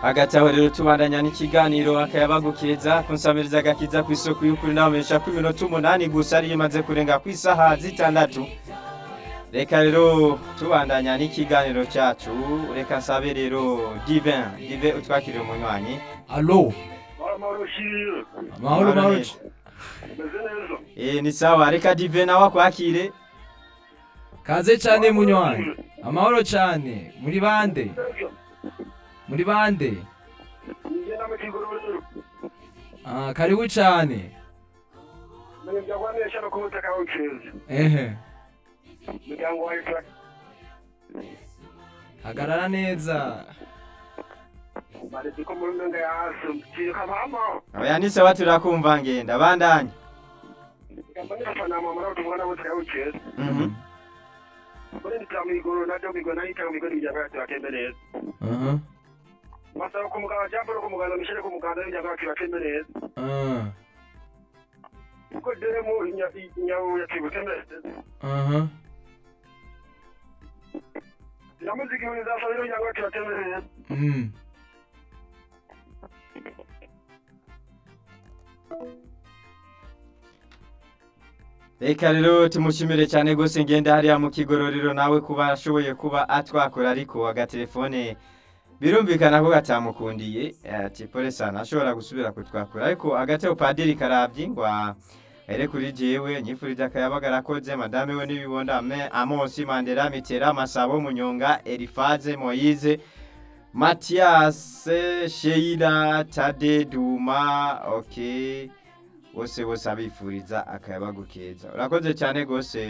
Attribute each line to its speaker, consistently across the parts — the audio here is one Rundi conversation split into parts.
Speaker 1: hagati aho rero tubandanya n'ikiganiro akayabagukeza kunsamiriza agakiza ku isoko y'ukuri nabamenyesha ko iminota umunani gusa ariyo imaze kurenga ku isaha zitandatu reka rero tubandanya n'ikiganiro cyacu reka nsabe rero divin divin utwakirire umunywanyi
Speaker 2: alo
Speaker 3: amahoro shiri
Speaker 2: amahoro mahoro
Speaker 1: neza.
Speaker 3: meze neza
Speaker 1: Eh, ni sawa reka divin nawe akwakire
Speaker 2: kaze cyane munywanyi amahoro cyane muri bande muri bande
Speaker 3: njye na mukigororero
Speaker 2: ah, karibu cyane
Speaker 3: menya byagwanisha no ku butaka bukeza
Speaker 2: ehe
Speaker 3: umuryango wa Isaac
Speaker 2: hagarara neza
Speaker 3: baretse ko muri ndenga ya hasi kiyoka mama
Speaker 1: oya ni sawa turakumva ngenda bandanya
Speaker 3: kambani fana mama na tumwana butaka bukeza
Speaker 1: Mhm.
Speaker 3: muri ndita migoro na jo migoro na ita migoro bijya bya bakembe neza
Speaker 2: aha
Speaker 3: masaba ku muganga jambo ku muganga mishire ku muganga bijya bya bakembe neza
Speaker 2: ah,
Speaker 3: uko dere mu nyawo ya kibukembe
Speaker 2: aha
Speaker 3: namuziki ni za sabiro bijya bya bakembe neza
Speaker 2: mm.
Speaker 1: reka rero tumushimire cyane rwose ngenda hariya mu kigororero nawe kuba ashoboye kuba atwakura ariko agatelefone birumvikana ko gatamukundiye ati pole sana ashobora gusubira kutwakura ariko agateo padiri karabyi ngo ere kuri jewe nyifurije akayabaga arakoze madame we n'ibibonda Ame- amosi mandela mitera masabo munyonga elifaze moyize matiyase sheila tade duma okay bose bose abifuriza akayabagu keza urakoze cyane rwose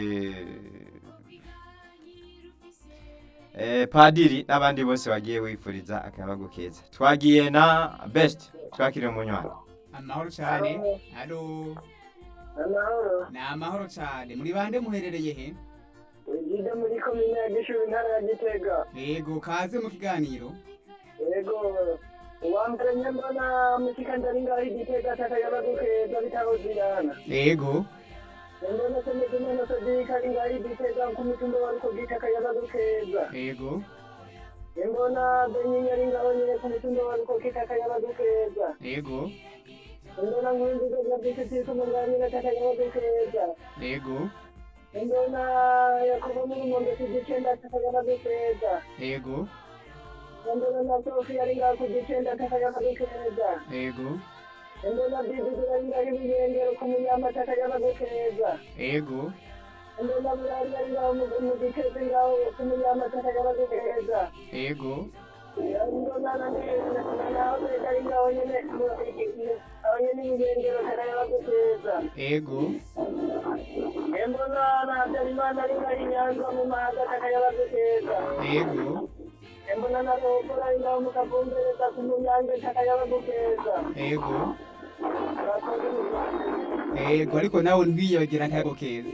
Speaker 1: eh, padiri n'abandi bose bagiye wifuriza akayabagu keza twagiye na best twakiriye umunywanyi
Speaker 4: amahoro cyane halo
Speaker 3: amahoro
Speaker 4: ni amahoro cyane muri bande muherereye he
Speaker 3: ugide muri komine ya gishubi intara ya gitega
Speaker 4: yego kaze mu kiganiro
Speaker 3: yego uwambere nyembona musikandari ngaho igitega takayabagukeza bitabuzirana
Speaker 4: yego
Speaker 3: nyembona semezimana sodika ari ngaho igitega ku mutumba wariko gitakayabagukeza
Speaker 4: yego
Speaker 3: nyembona benyinya ari ngaho nyine ku mutumba wariko kitakayabagukeza
Speaker 4: yego
Speaker 3: nyembona nkundizo gabyisiti kumugabo nyine takayabagukeza
Speaker 4: yego
Speaker 3: nyembona yakobo mu rumondo kugicenda takayabagukeza
Speaker 4: yego
Speaker 3: nyembona na sofi ari ngaho ku gicenda takayabagukeza
Speaker 4: yego
Speaker 3: Ndona bibi ari ngaho ibiyengero ku munyamata takayabagukeza
Speaker 4: yego
Speaker 3: ndona burari ari ngaho mu mu giteze ngaho ku munyamata takayabagukeza
Speaker 4: yego
Speaker 3: ndona na naho leta ari ngaho nyine mu- aho nyine ibiyengero takayabagukeza
Speaker 4: yego
Speaker 3: mbona na habyarimana ari ngaho i nyanza mu mahaga takayabagukeza
Speaker 4: yego
Speaker 3: mbona na rohora ari ngaho mu kavumbereza ku munyange takayabagukeza
Speaker 4: yego
Speaker 3: urakoze mu Rwanda.
Speaker 4: yego ariko nawe ntwiyagira akayago keza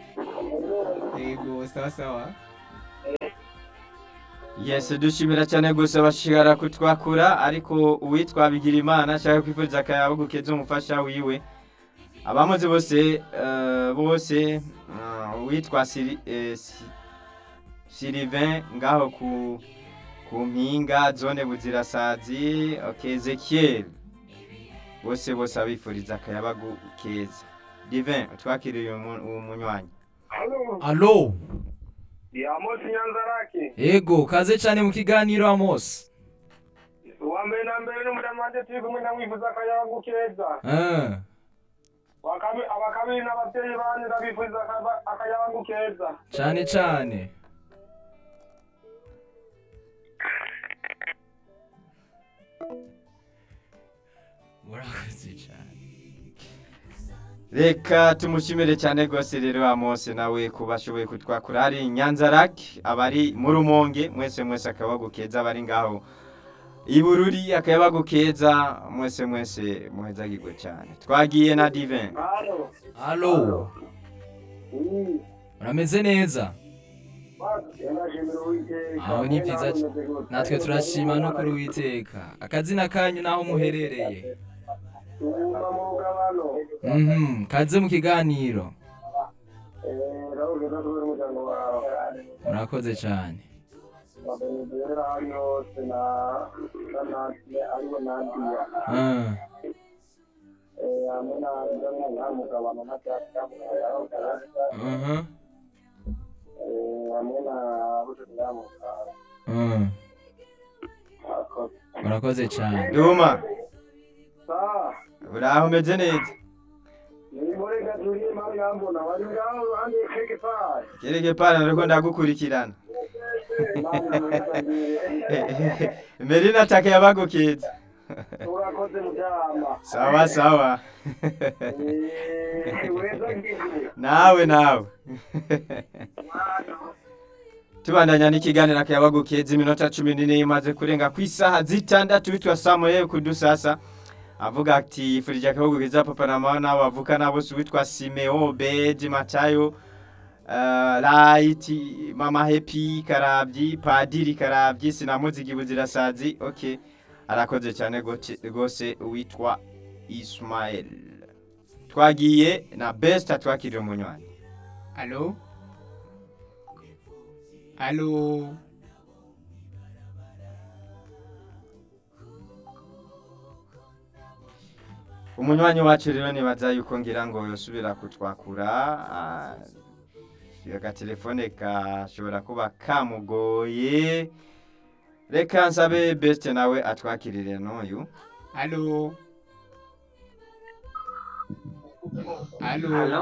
Speaker 4: yego sawa sawa
Speaker 1: yes dushimira cyane gusa bashigara kutwakura ariko uwitwa bigirimana ashaka kwifuriza akayabagu keza umufasha wiwe abamuzi bose eh, bose ah, uwitwa Siri- eh, Si- Sylvain ngaho ku ku mpinga zone buzirasazi okay, Ezekiel bose bose abifuriza akayabagu keza divin twakiriye uyu mu- uwo munywanyi
Speaker 3: Halo,
Speaker 2: alo
Speaker 3: ni Amos Nyanzarake.
Speaker 2: ego kaze cyane mu kiganiro amos
Speaker 3: uwa mbere na mbere n'umudamu wanjye turi kumwe ndamwifuza akayabagu keza
Speaker 2: ah.
Speaker 3: Wa kabi- aba kabiri n'ababyeyi banyu ndabifuriza akaba- akayabagu keza
Speaker 2: cyane cyane murakoze cyane
Speaker 1: reka tumushimire cyane rwose rero amose nawe kuba ashoboye kutwakura hari nyanzarake abari mu rumonge mwese mwese akayabagu keza abari ngaho ibururi akayabagu keza mwese mwese muhezagirwe cyane twagiye na divin
Speaker 3: halo
Speaker 2: alo urameze neza aho ni byiza c- natwe turashima no kuri uwiteka akazina kanyu n'aho muherereye
Speaker 3: tuguma mu rugabano
Speaker 2: Mhm, kaze mu kiganiro
Speaker 3: rawuze no kubera umuryango wawe
Speaker 2: murakoze cyane
Speaker 3: babenezera yose na na natwe aribo nandiya
Speaker 2: Ah,
Speaker 3: Eh, hamwe na ndamwe ntamugabano na data mukayarogarasa
Speaker 2: mhm,
Speaker 3: hamwe na bujumbura mukara
Speaker 2: mm.
Speaker 3: akoze
Speaker 2: murakoze cyane
Speaker 1: duma
Speaker 3: saa
Speaker 1: uraho umeze neza
Speaker 3: ni muri gaturi mpamvu yambona wari ngaho uruhande keke pari
Speaker 1: kereke pana ariko ndagukurikirana merina take yabagukeza
Speaker 3: urakoze muryama
Speaker 1: sawa sawa
Speaker 3: weza ngize
Speaker 1: nawe nawe tubandanya n'ikiganiro akayabagukeza iminota cumi n'ine imaze kurenga ku isaha zitandatu bitwa samuel kudusasa avuga ati yifurije akabagukeza papa na mama n'abo bavukana bose witwa simeo beji matayo uh, laiti mama hepi karabyi padiri karabyi sinamuzigi buzirasazi ok arakoze cyane gote- rwose witwa ismael twagiye na best atwakirira umunywanyi
Speaker 4: alo alo
Speaker 1: umunywanyi wacu rero nibaza yuko ngira ngo yosubira kutwakura ah, agatelefone gashobora kuba kamugoye reka nsabe best nawe atwakirire n'uyu
Speaker 4: alo alo
Speaker 5: Halo.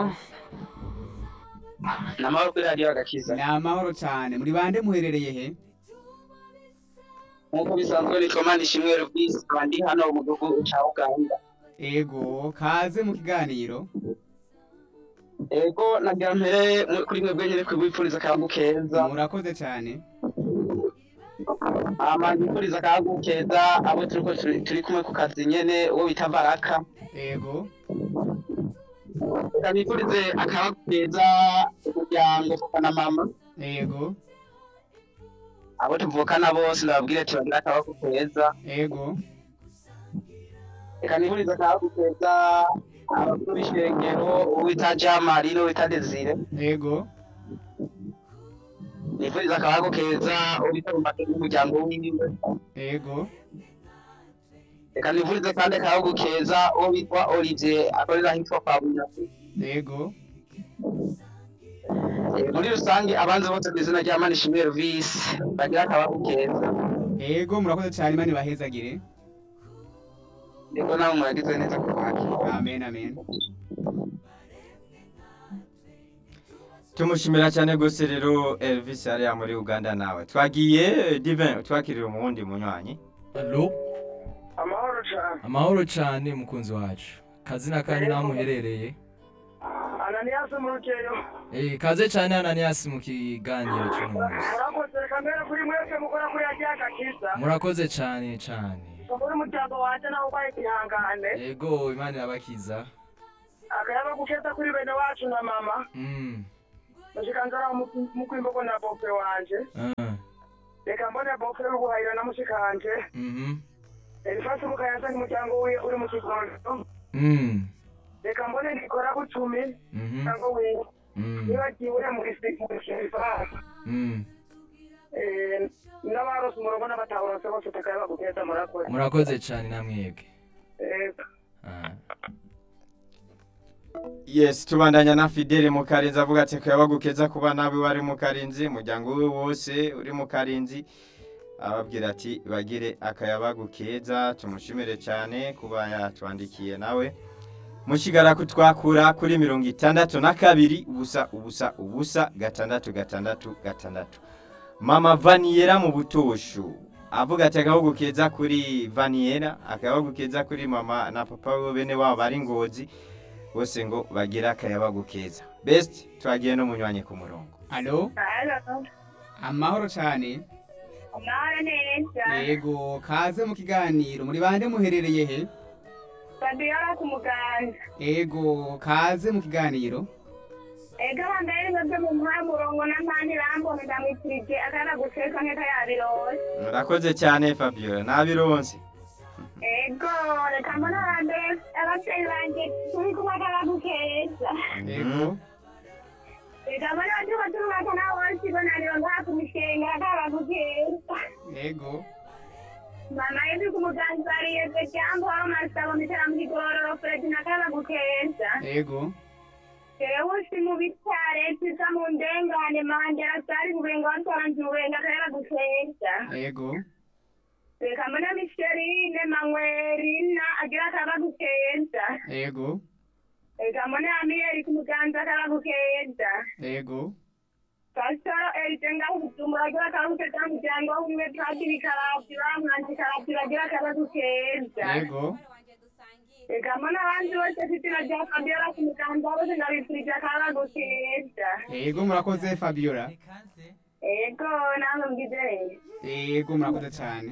Speaker 5: Namahoro kuri radiyo agakiza.
Speaker 4: ni amahoro cyane muri bande muherereye he
Speaker 5: Nk'uko bisanzwe nitwa Manishimwe Rubisi, nkaba ndi hano mu gihugu ca Uganda.
Speaker 4: ego kaze mu kiganiro
Speaker 5: Ego nagira mpere mu- kuri mwebwe nyene kwibipfuriza akayagu keza.
Speaker 4: murakoze cyane
Speaker 5: Hama ndipfuriza akayagu keza abo turiko turi turi kumwe ku kazi nyene uwo bita Baraka.
Speaker 4: ego
Speaker 5: Reka nipfurize akayagu keza umuryango papa na mama.
Speaker 4: ego
Speaker 5: Abo tuvukana bose ndababwire ati bagira akayagu keza.
Speaker 4: ego
Speaker 5: Reka nipfurize akayagu keza abakuru b'ishengero uwo bita Jamari n'uwo bita Desire.
Speaker 4: ego
Speaker 5: nifuriza akabago keza ubitambate n'umuryango wiwe
Speaker 4: ego
Speaker 5: reka nifurize kandi akabago keza uwo bitwa Olivier akorera ahitwa kwa Bunyasi
Speaker 4: ego
Speaker 5: Eh, muri rusange abanzi bose ku izina rya Manishimwe Elvis bagira akabago keza
Speaker 4: ego murakoze cyane imana ibahezagire
Speaker 5: niko nawe muragize neza ku bwacu
Speaker 4: amen amen
Speaker 1: tumushimira cyane rwose rero elvis ariya muri uganda nawe twagiye eh, divin twakirira umuwundi munywanyi
Speaker 2: alo
Speaker 3: amahoro cyane
Speaker 2: amahoro cyane mukunzi wacu kazina kanyu naho muherereye
Speaker 3: ananiyasi mu rukeyo
Speaker 2: Eh, kaze cyane ananias mu kiganiro cy'uno munsi
Speaker 3: murakoze reka mbere kuri mwese mukora kuri radiyo agakiza
Speaker 2: murakoze cyane cyane
Speaker 3: muri umuryango wanjye nawe ubaye igihangane
Speaker 2: yego imana irabakiza
Speaker 3: akayaba gukeza kuri bene wacu na mama
Speaker 2: Mm,
Speaker 3: mushikanzara mukwimbogo na bope wanje
Speaker 2: ah,
Speaker 3: reka mbone bope y'ubuhahira na mushikanje
Speaker 2: mhm,
Speaker 3: elifasi mukayanza n'umuryango wiwe uri mu kigondo
Speaker 2: mm,
Speaker 3: reka mbone nikora bucumi
Speaker 2: mhm,
Speaker 3: cyangwa wiwe
Speaker 2: mm,
Speaker 3: nibagiwe mu gisirifasi
Speaker 2: mm.
Speaker 3: n'abarose umurongo n'abataburose bose takayaba gukeza murakoze
Speaker 2: murakoze cyane namwebwe
Speaker 3: Eh,
Speaker 2: Ah,
Speaker 1: yes tubandanya na fidele mu karinzi avuga ati kuyabagukeza kuba nawe wari mu karinzi umuryango we wose uri mu karinzi ababwira ati bagire akayabagukeza tumushimire cyane kuba yatwandikiye nawe mushigara kutwakura kuri mirongo itandatu na kabiri ubusa ubusa ubusa gatandatu gatandatu gatandatu mama vaniyera mu butoshu avuga ati akabagu keza kuri vaniyera akabagu keza kuri mama na papa we bene wabo bari ngozi bose ngo bagire akayabagu keza best twagiye no munywanyi ku murongo
Speaker 4: alo
Speaker 3: Halo,
Speaker 4: amahoro cyane
Speaker 3: amahoro neza
Speaker 4: yego kaze mu kiganiro muri bande muherereye he
Speaker 3: Fabiola ku muganda
Speaker 4: ego kaze mu kiganiro
Speaker 3: ega bambere mwebwe mu muha murongo n'amandi bambona ndamwikirije akana guteka nkeka yabirose
Speaker 1: murakoze cyane fabiola nabironse
Speaker 3: ego reka mbona bambere ababyeyi banjye turi kumwe akabagukeza
Speaker 4: ego
Speaker 3: reka mbona batuba turumwaka nabo bose ibonaniro ngaha ku mishenga kabagukeza
Speaker 4: yego
Speaker 3: mama yedu ku muganza ariyeze jambo aho masabo mitera mu kigororo fredi na kabagukeza
Speaker 4: yego
Speaker 3: jewe usi mu bitare tiza mu ndengane manje arasari kubenga watwanje ubenga kabagukeza
Speaker 4: yego
Speaker 3: reka mbona misherine mangwerina agira kabagukeza
Speaker 4: yego
Speaker 3: reka mbona amiyeri ku muganza kabagukeza
Speaker 4: yego
Speaker 3: pasitoro erite ngaho ubujumbura agira kabagukeza mu muryango w'ubumwe padiri karabyi bamwanzi karabyi bagira kabagukeza
Speaker 4: yego
Speaker 3: reka mbona abandi bose fitina rya fabiola ku muganza bose ndabifurije kabagukeza
Speaker 4: yego murakoze fabiola
Speaker 3: ego namwe mgize
Speaker 4: yego murakoze cyane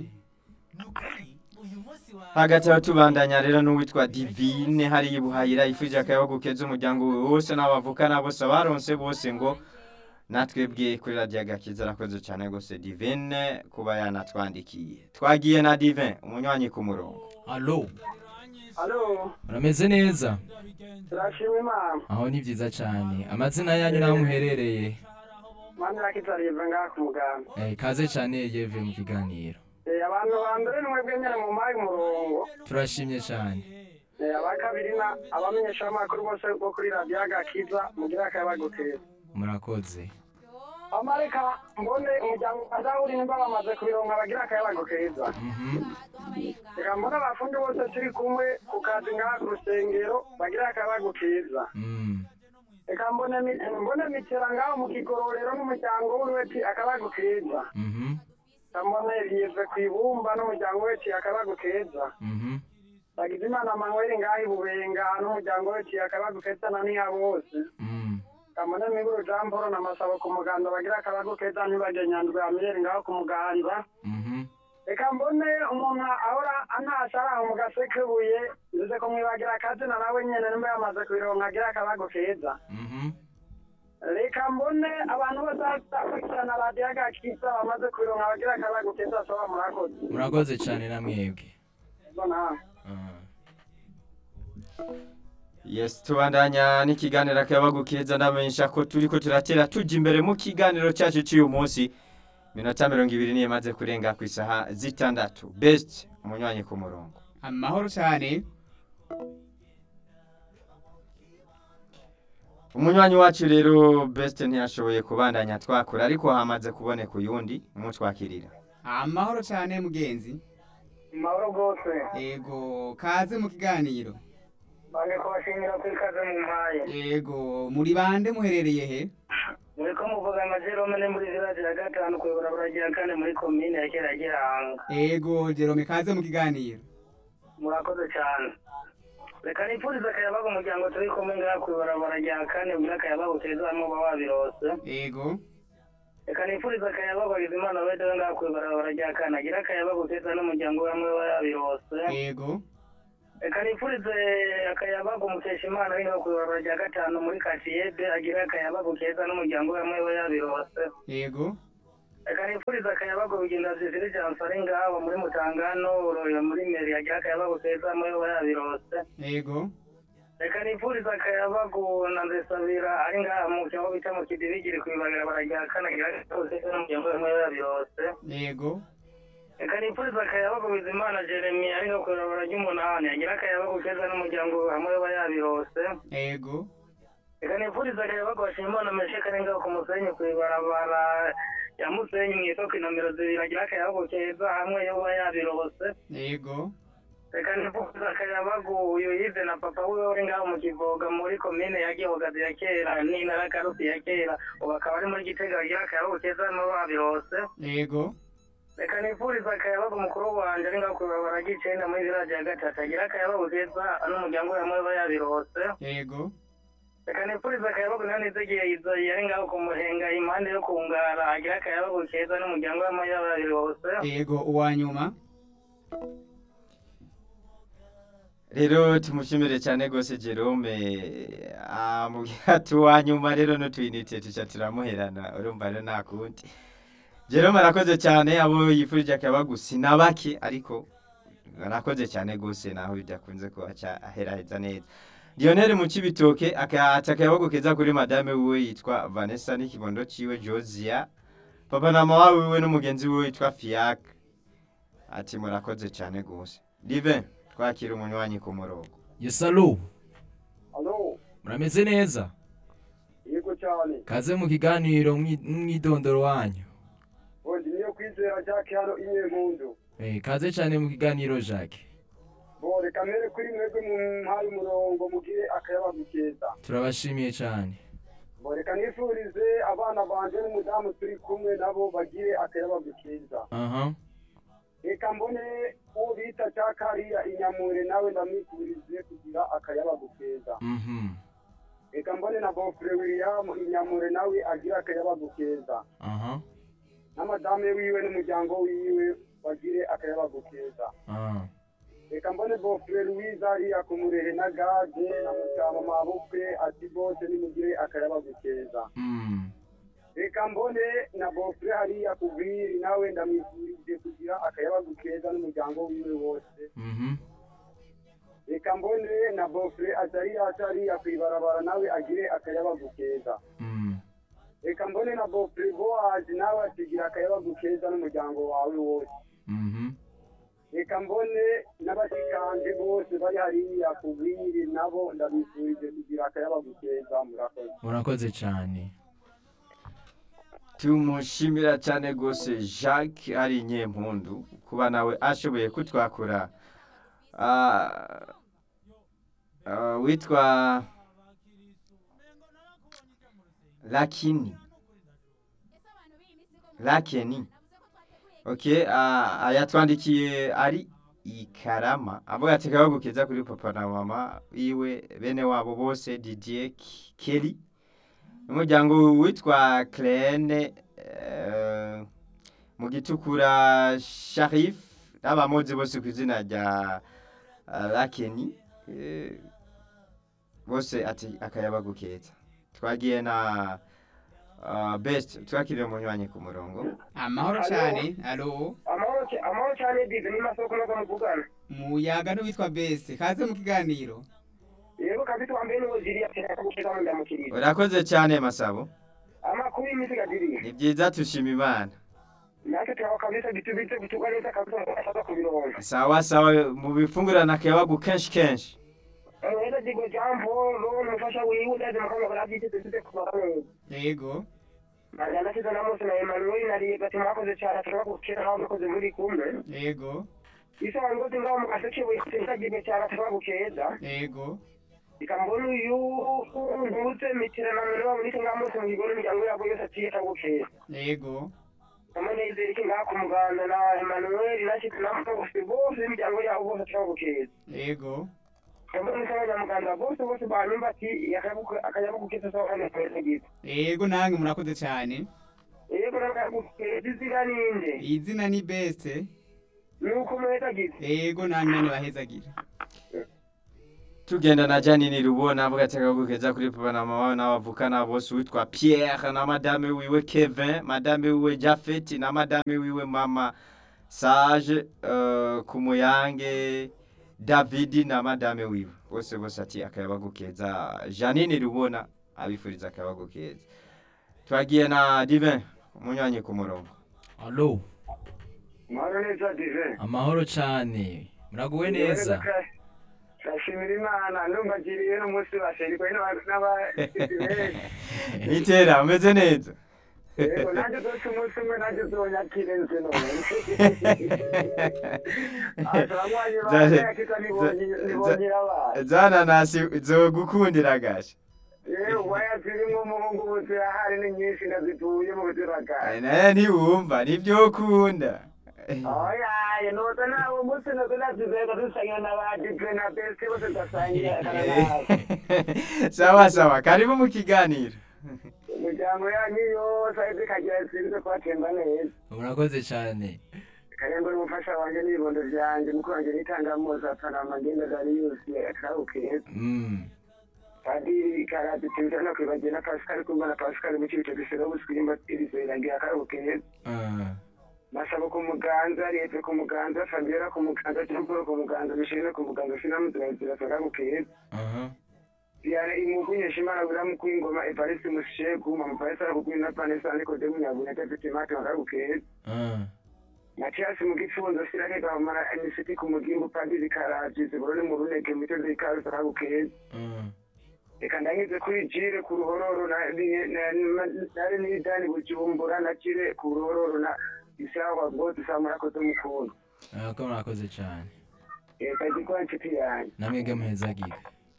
Speaker 1: hagati aho tubandanya rero n'uwitwa divine hariya ibuhayira yifuje akayabagu keza umuryango we wose n'abavukana bose abaronse bose ngo natwebwe kuri radiyo agakiza arakoze cyane rwose divine kuba yanatwandikiye twagiye na divine umunywanyi ku murongo
Speaker 2: alo
Speaker 5: alo
Speaker 2: urameze neza
Speaker 5: turashima imana
Speaker 2: aho ni byiza cyane amazina yanyu n'aho muherereye
Speaker 5: mani rakizarive ngaha ku muganda
Speaker 2: Eh, kaze cyane yeve mu kiganiro
Speaker 5: Eh, abantu ba mbere ni mwebwe nyine mu mpaye umurongo
Speaker 2: turashimye cyane
Speaker 5: Eh, aba kabiri na abamenyeshamakuru bose bo kuri radiyo agakiza mugira akabagukeza
Speaker 2: murakoze
Speaker 5: amareka mbone umuryango azawuri nimba bamaze kubironka bagira akayabago keza
Speaker 2: Mhm.
Speaker 5: reka mbone abafundi bose turi kumwe ku kazi ngaha ku rusengero bagira akayabago keza
Speaker 2: Mm.
Speaker 5: reka mbone mi- mbone mitera ngaho mu kigororero n'umuryango w'uweti akayabago keza
Speaker 2: Mhm.
Speaker 5: reka mbone rive ku ibumba n'umuryango weti akayabago keza
Speaker 2: Mhm.
Speaker 5: bagize imana manweri ngaho ibubenga n'umuryango weti akayabago keza na niha bose
Speaker 2: Mm.
Speaker 5: kamone miburu jean paul na masabo ku muganda bagira akayabago keza ntibajye nyandwi amiyeri ngaho ku muganda
Speaker 2: Mhm.
Speaker 5: reka mbone umuntu ahora antasha ari aho mu gasekebuye nzize ko mwibagira akazina nawe nyene nimba yamaze kubironka agira akabago keza
Speaker 2: Mhm.
Speaker 5: reka mbone abantu bose bakurikirana radiyo agakiza bamaze kubironka bagira akabago keza soba murakoze
Speaker 2: murakoze cyane na mwebwe
Speaker 5: bona
Speaker 2: Ah.
Speaker 1: yes tubandanya n'ikiganiro akayabagu keza ndamenyesha ko turi ko turatera tujya imbere mu kiganiro cyacu cy'uyu munsi minota mirongo ibiri niyo imaze kurenga ku isaha zitandatu best umunywanyi ku murongo
Speaker 4: amahoro cyane
Speaker 1: umunywanyi wacu rero best ntiyashoboye kubandanya twakura ariko hamaze kuboneka uyundi umutwakirira
Speaker 4: amahoro cyane mugenzi
Speaker 5: mahoro rwose
Speaker 4: yego kaze mu kiganiro
Speaker 5: bange kubashimira ko ikaze mu mpaye
Speaker 4: yego muri bande muherereye he
Speaker 5: muriko muvuga amajerome ni muri village ya gatanu kuyobora buragira kane muri komine ya kera gihanga
Speaker 4: yego jerome kaze mu kiganiro
Speaker 5: murakoze cyane reka nipfurize akayabaga umuryango turi kumwe ngaha kwibarabara rya kane ugira akayabaga keza hamwe uba wabirose
Speaker 4: yego
Speaker 5: reka nipfurize akayabaga wagize imana wedewe ngaha kwibarabara rya kane agira akayabaga keza n'umuryango we hamwe uba yabirose
Speaker 4: yego
Speaker 5: reka nipfurize akayabaga umukesha imana ari ngaha kwibarabara rya gatanu muri katiyede agira akayabaga keza n'umuryango we hamwe uba yabirose
Speaker 4: yego
Speaker 5: reka nipfurize akayabaga bigenda ziziri jansi ari ngaho muri mutangano uroyo muri meri agira akayabaga keza hamwe uba yabirose
Speaker 4: yego
Speaker 5: reka nipfuriza akayabagu na nzesabira ari ngaha mu cyobo bita mu kidibigiri kwibagara barajya kanagira kose n'umuryango we yabirose
Speaker 4: yego
Speaker 5: reka nipfuriza akayabagu bizimana jeremy ari nga kwibagara ry'umunani agira akayabagu keza n'umuryango we hamwe we yabirose
Speaker 4: yego
Speaker 5: reka nipfuriza akayabagu bashimana mesheka ari ngaho ku musenyi kwibarabara ya musenyi mu isoko inomero zibiri agira akayabagu keza hamwe yo we yabirose
Speaker 4: yego
Speaker 5: reka nipfuriza akayabagu uyu yize na papa wiwe uri ngaho mu kivoga muri komine ya gihogazi ya kera n'intara karusi ya kera ubu akaba ari muri gitega agira akayabagu keza no babirose
Speaker 4: yego
Speaker 5: reka nipfuriza akayabagu mukuru wanje ari ngaho kwibabara gicenda muri village ya gatatu agira akayabagu keza n'umuryango we hamwe baba yabirose
Speaker 4: yego
Speaker 5: reka nipfuriza akayabagu nanizegiye izoyi ari ngaho ku muhenga impande yo kungara agira akayabagu keza n'umuryango we hamwe baba yabirose
Speaker 4: yego uwa nyuma
Speaker 1: rero tumushimire cyane rwose jerome amubwira ati uwanyuma rero n'utuyinite tuca turamuherana urumva rero nta kundi jerome arakoze cyane abo yifurije akayabagu si na bake ariko arakoze cyane rwose naho bidakunze kuba aheraheza neza Lionel mu Cibitoke akayata akayabagu keza kuri madame wiwe yitwa Vanessa n'ikibondo ciwe Josia papa na mama wiwe n'umugenzi wiwe yitwa Fiac ati murakoze cyane gose Divin twakira umunywanyi ku murongo
Speaker 2: yesalo
Speaker 3: alo
Speaker 2: murameze neza
Speaker 3: yego cyane
Speaker 2: kaze mu kiganiro mwi- mwidondoro wanyu
Speaker 3: ubundi niyo kwizera jacques hano imwe mpundu
Speaker 2: Eh, kaze cyane mu kiganiro jacques
Speaker 3: bo reka mbere kuri mwebwe mu mpaye umurongo mugire akayabagu keza
Speaker 2: turabashimiye cyane
Speaker 3: bo reka nifurize abana banje n'umudamu turi kumwe nabo bagire akayabagu keza
Speaker 2: aha
Speaker 3: reka mbone uwo bita jacques hariya inyamure nawe ndamwifurize kugira akayabagu keza
Speaker 2: mhm
Speaker 3: reka mbone na bofure william inyamure nawe agira akayabagu keza
Speaker 2: aha
Speaker 3: n'amadame wiwe n'umuryango wiwe bagire akayabagu keza
Speaker 2: aha
Speaker 3: reka mbone bofure louise hariya ku murehe na gade na mutama mabukwe ati bose nimugire akayabagu keza
Speaker 2: mm
Speaker 3: reka mbone na bofure hariya ku bwiri nawe ndamwifurije kugira akayabagu keza n'umuryango wiwe wose
Speaker 2: mhm
Speaker 3: reka mbone na bofure atariya atariya ku ibarabara nawe agire akayabagu keza
Speaker 2: mm
Speaker 3: reka mbone na bofure boazi nawe atigira akayabagu keza n'umuryango wawe wose
Speaker 2: mhm
Speaker 3: reka mbone n'abashikanje bose bari hariya ku bwiri nabo ndabifurije kugira akayabagu keza murakoze
Speaker 2: murakoze cyane
Speaker 1: tumushimira cyane rwose jacques ari inyempundu kuba nawe ashoboye kutwakura Ah, ah, witwa lakini lakeni ok ah, yatwandikiye ari ikarama avuga ati akabagu keza kuri papa na mama iwe bene wabo bose didier K- kelly n'umuryango witwa Clene eh, mu gitukura Sharif n'abamuzi bose ku izina rya eh, Lakeni eh, bose ati akayabagu keza twagiye na uh, best twakiriye umunywanyi ku murongo
Speaker 4: amahoro
Speaker 3: Alo.
Speaker 4: cyane alo
Speaker 5: amahoro cy- amahoro cyane dive ni masoko nazo muvugana
Speaker 4: muyaga n'uwitwa bese kaze mu kiganiro
Speaker 5: yego kabisa wambaye n'ubuziri atera kugukeza mu ndamukiriza
Speaker 1: urakoze cyane masabo
Speaker 5: amakuru y'imisi gadiriye
Speaker 1: ni byiza tushima imana
Speaker 5: natwe turaba kabisa bitubitse bitugwa neza kabisa mu asaza kubironka
Speaker 1: sawa sawa mu bifungurana akayabagu kenshi kenshi
Speaker 5: neza digo jambo lo umufasha wiwe ndazi mukama barabyite tuzize kuba neza
Speaker 4: yego
Speaker 5: Mariana kiza na Mose na Emmanuel na Riye bati mwakoze cyane turaba gukira aho mukoze muri kumwe
Speaker 4: yego
Speaker 5: isa ngo tinga mu gaseke witinda gibe cyane turaba gukeza
Speaker 4: yego
Speaker 5: ikambona uyu ntutse mitira na mwe wa muri tinga Mose mu gigono miryango yabo yose atiye tagukeza
Speaker 4: yego
Speaker 5: amanezero iki ngaha ku muganda na Emmanuel na Shiti na Mose bose imiryango yabo bose turaba gukeza
Speaker 4: yego
Speaker 5: Mbona isa abanyamuganda bose bose banyumva ati akayabugukeza sawa kandi kwese gito
Speaker 4: yego nange murakoze cyane
Speaker 5: yego nakayabugukeza izina ninde
Speaker 4: izina ni bese
Speaker 5: nuko mweta gito
Speaker 4: yego nange nane bahezagira
Speaker 1: tugenda na janini rubona avuga ati akayabagu keza kuri papa na mama n'abavukana bose witwa pierre na madame wiwe kevin madame wiwe jafet na madame wiwe mama sage uh, ku muyange davidi na madame wiwe bose bose ati akayabagu keza janine rubona abifuriza akayabagu keza twagiye na divin umunywanyi ku murongo
Speaker 2: alo
Speaker 3: mahoro neza dive
Speaker 2: amahoro cyane muraguwe neza
Speaker 3: ndashimira imana ndumva agiriye n'umunsi basherikwe n'abasivili
Speaker 1: itera umeze neza
Speaker 3: yego nanjye uzoca umunsi umwe nanjye uzonyakire nzi none abanywanyi banjye yakita nibonye abana
Speaker 1: zananasi zogukundira gasha
Speaker 3: yewe waya zirimo umuhungu ubu zirahari ni nyinshi ndazituye mu buziragaye
Speaker 1: naye ntiwumva nibyo ukunda
Speaker 3: oyaye noza nawe umunsi nazo nazizeka dusangira na ba dive na bese bose tugasangira nawe
Speaker 1: sawa sawa karibu mu kiganiro
Speaker 3: imiryango yanyu yose ahita ikagira zishinzwe kubatemba neza
Speaker 2: murakoze cyane
Speaker 3: karembo n'umufasha wanjye n'ibibondo byanjye mukuru wanjye n'itangamuza panama ngenda dariyusi akawukeza
Speaker 2: mm
Speaker 3: padiri karate tibita no kwibagiwe na pascal kumba na pascal mu kibico gisero busikirimba irizoirangira akawukeza
Speaker 2: ah
Speaker 3: masabo ku muganza leta ku muganza fabiola ku muganza jean paul ku muganza mishirine ku muganza sinamuzirayizira akawukeza
Speaker 2: aha
Speaker 3: yari imukunyesha imana biramu kwingoma evarisi musheku mamuparisi arakukwina vanessa nikodemu nyabuna tafiti mati wakakukeza
Speaker 2: Ah.
Speaker 3: matiasi mukifunzo sirake kamara emisiti kumugimbu padiri karaji ziborone mu runege mitondo ikarusi akakukeza
Speaker 2: Ah.
Speaker 3: reka ndangize kuri jire ku ruhororo na- ni- na- na- nari nidani bujumbura na jire ku ruhororo na isawa bose saa murakoze mukunda
Speaker 2: Ah, ko murakoze cyane
Speaker 3: reka gikora inshuti yanjye
Speaker 2: namwebwe muhezagiga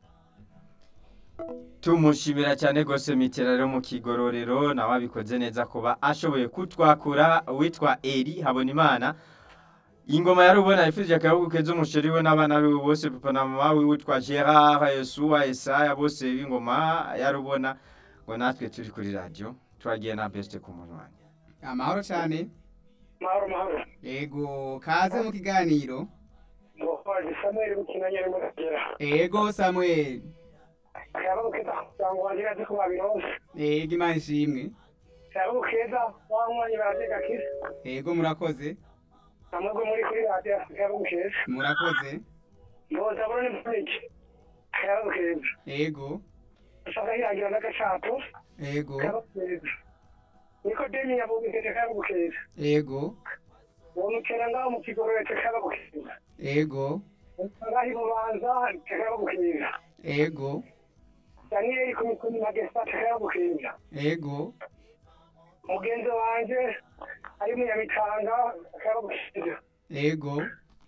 Speaker 1: tumushimira cyane rwose mitera rero mu kigororero nawe abikoze neza kuba ashoboye kutwakura uwitwa eri habonimana ingoma yari ubona yifuje akayabugu keza umusheri we n'abana biwe bose papa na mama wiwe witwa gerard yesuwa esaya bose b'ingoma yari ubona ngo natwe turi kuri radiyo twagiye na besite ku munwanya
Speaker 4: amahoro cyane
Speaker 3: mahoro mahoro
Speaker 4: ego kaze mu kiganiro
Speaker 3: mubazi samuel bukina nyari muragera
Speaker 4: ego samuel
Speaker 3: akayabo keza cyangwa wagira azi ko babironse
Speaker 4: ego imana ishimwe
Speaker 3: akayabo keza wanywanyi barateka kisa
Speaker 4: ego murakoze
Speaker 3: amwe muri kuri radiyo akayabo keza
Speaker 4: murakoze
Speaker 3: mboza burone mpurike akayabo keza
Speaker 4: ego
Speaker 3: ushaka hirangira n'agacapo
Speaker 4: ego
Speaker 3: akayabo keza niko demi yabugije akayabo keza
Speaker 4: ego
Speaker 3: uwo mukera ngaho mu kigororero akayabo keza
Speaker 4: ego
Speaker 3: ngaho ibubanza akayabo keza
Speaker 4: ego
Speaker 3: daniyeli ku mikuni magesa akayabo keza
Speaker 4: ego
Speaker 3: mugenzi wanje ari munyamitanga akayabo keza
Speaker 4: ego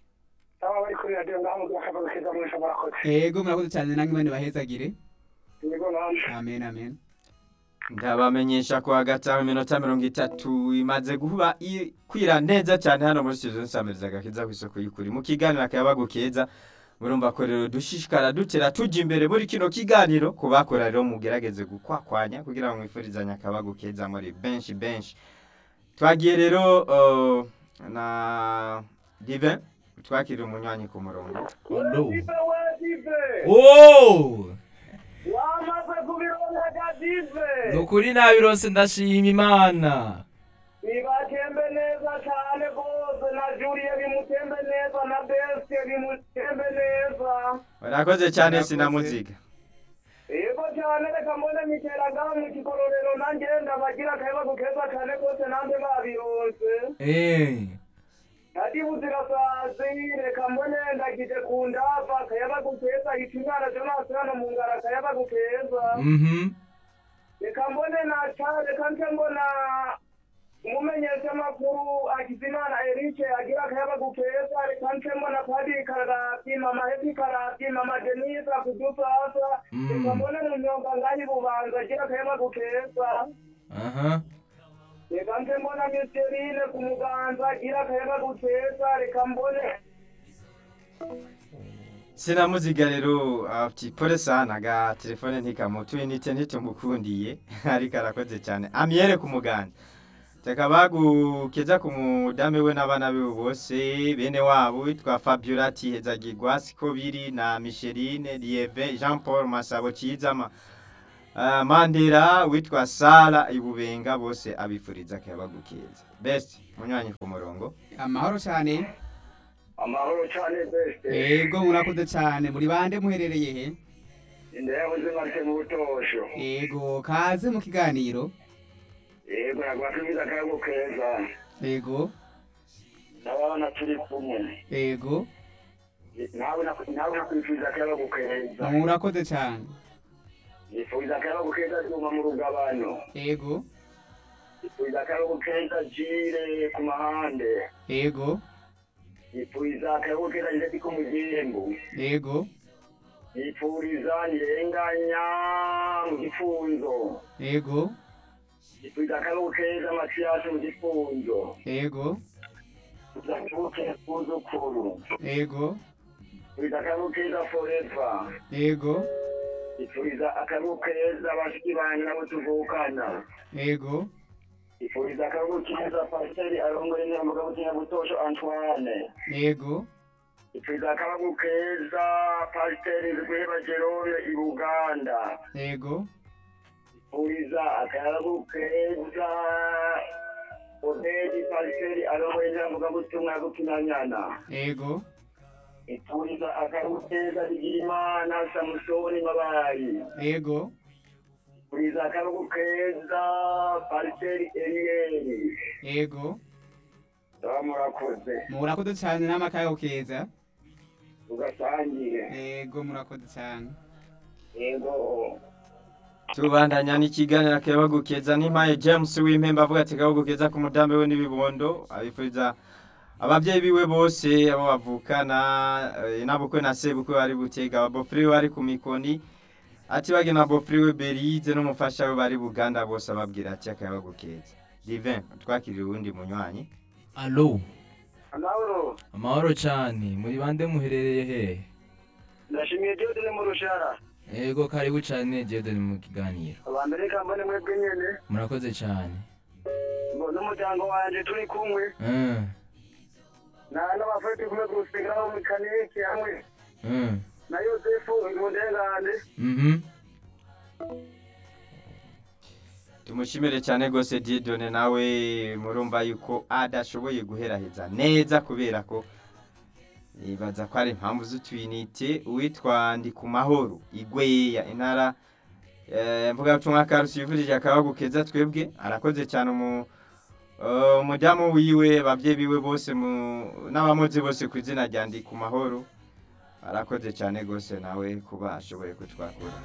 Speaker 3: aba bari kuri radiyo ngaho mu akayabo keza mwese murakoze
Speaker 4: ego murakoze cyane nange imana ibahezagire
Speaker 3: yego namwe
Speaker 4: amen amen
Speaker 1: ndabamenyesha ko hagati aho iminota mirongo itatu imaze guba i- kwira neza cyane hano muri studio nsamiriza agakiza ku isoko y'ukuri mu kiganiro akayabagu keza murumva ko rero dushishikara dutera tujya imbere muri kino kiganiro ku bakora rero mugerageze gukwakwanya kugira ngo mwifurizanye akabagu keza muri benshi benshi twagiye rero uh, na divin twakiriye umunywanyi ku murongo
Speaker 2: Hello.
Speaker 3: Dive we dive
Speaker 2: Oh!
Speaker 3: wamaze kubironka dive
Speaker 2: Nukuri nabironse ndashima Imana.
Speaker 3: bibatembe neza cyane rwose na juliye bimutembe neza na besite bimutembe neza
Speaker 1: warakoze cyane
Speaker 4: Warakoze.
Speaker 1: sinamuziga
Speaker 3: yego cyane reka mbone miteraga mu kigororero nanjye ndabagira akayabagu keza cyane rwose nanjye babironse
Speaker 2: Eh.
Speaker 3: ati buzirasazi reka mbone ndagije ku ndava akayabagu keza hita umwana jonasi hano mu ngara akayabagu keza
Speaker 2: Mhm.
Speaker 3: reka mbone naca reka nce mbona umumenyeshamakuru akizimana erike agira akayabagu keza reka nce mbona padiri karati mama hepi karati mama denise akudusasa
Speaker 2: Mm.
Speaker 3: reka mbone mu nyonga ngahi bubanza agira akayabagu keza
Speaker 2: Aha.
Speaker 3: reka nce mbona misterine ku muganza agira akayabagu keza reka mbone
Speaker 1: sinamuziga rero ati pole sana ga telefone ntikamutuye nite ntitumukundiye ariko arakoze cyane amyere ku muganda takabagukeza ku mudame we n'abana be bose bene wabo witwa fabiola tihezagirwa siko biri na micheline lieve jean paul masabo cizama uh, mandera witwa sara ibubenga bose abifuriza akayabagukeza best munywanyi ku murongo
Speaker 4: amahoro cyane
Speaker 3: amahoro cyane beste
Speaker 4: ego murakoze cyane muri bande muherereye he
Speaker 3: indayabuze marite mu butosho
Speaker 4: ego kaze mu kiganiro
Speaker 3: yego nagwatumiza akayabagu keza
Speaker 4: ego
Speaker 3: n'abana turi kumwe
Speaker 4: ego
Speaker 3: nawe nak- nawe nakwifuriza akayabagu keza
Speaker 4: murakoze cyane
Speaker 3: nifuriza akayabagu keza cyuma mu rugabano
Speaker 4: ego
Speaker 3: nifuriza akayabagu keza jire ku mahande
Speaker 4: ego
Speaker 3: nifuriza akayabagu keza ndetse ko mu gihembo
Speaker 4: ego
Speaker 3: nifuriza nirenganya mu gifunzo
Speaker 4: ego
Speaker 3: nifuriza akayabagu keza matiyasi mu gifunzo
Speaker 4: ego
Speaker 3: nifuriza kuzukuru
Speaker 4: ego
Speaker 3: nifuriza akayabagu keza foreva
Speaker 4: ego
Speaker 3: nifuriza akayabagu keza bashiki banjye nabo tuvukana
Speaker 4: ego
Speaker 3: nifuriza akayabagu keza pasiteri arongoye nyamugabo kinyabutosho antoine
Speaker 4: ego
Speaker 3: nifuriza akayabagu keza pasiteri rweba jerome i buganda
Speaker 4: ego
Speaker 3: nifuriza akayabagu keza odedi pasiteri arongoye nyamugabo tumwa gukinanyana
Speaker 4: ego
Speaker 3: ituriza akaruteza bigira imana samusoni mabayi
Speaker 4: yego
Speaker 3: turiza akarugu keza pariseri eriyeri
Speaker 4: yego
Speaker 3: baba murakoze
Speaker 4: murakoze cyane n'amakayo keza
Speaker 3: tugasangire
Speaker 4: yego murakoze cyane
Speaker 3: yego
Speaker 1: tubandanya n'ikiganiro akabagukeza n'impaye james w'impembe avuga ati akabagukeza ku mudambe we n'ibibondo abifuriza ababyeyi biwe bose abo bavukana eh, n'abukwe na sebukwe bari butega ababofuri we bari ku mikoni ati bagena abofuri we berize n'umufasha we bari buganda bose ababwira ati akabagukeza divin twakirira uwundi munywanyi
Speaker 2: alo
Speaker 3: amahoro
Speaker 2: amahoro cyane muri bande muherereye hehe
Speaker 3: ndashimiye jodine mu rushara
Speaker 2: yego karibu cyane jedoni mu kiganiro
Speaker 3: abantu reka mbone mwebwe nyene
Speaker 2: murakoze cyane
Speaker 3: ngo n'umuryango wanje turi kumwe
Speaker 2: Mm,
Speaker 3: na n'abafati kumwe ku rusengero aho mu kaniki hamwe
Speaker 2: mm,
Speaker 3: na yosefu imundengane
Speaker 2: mhm.
Speaker 1: tumushimire cyane rwose didone nawe murumva yuko adashoboye guheraheza neza kubera ko nibaza ko ari impamvu z'utwinite uwitwa ndi ku mahoro igweya intara eh, mvugabutumwa karusi yifurije akabagukeza twebwe arakoze cyane umu eh, umudamu wiwe ababyeyi biwe bose mu- n'abamuzi bose ku izina rya ndi ku mahoro arakoze cyane rwose nawe kuba ashoboye kutwakura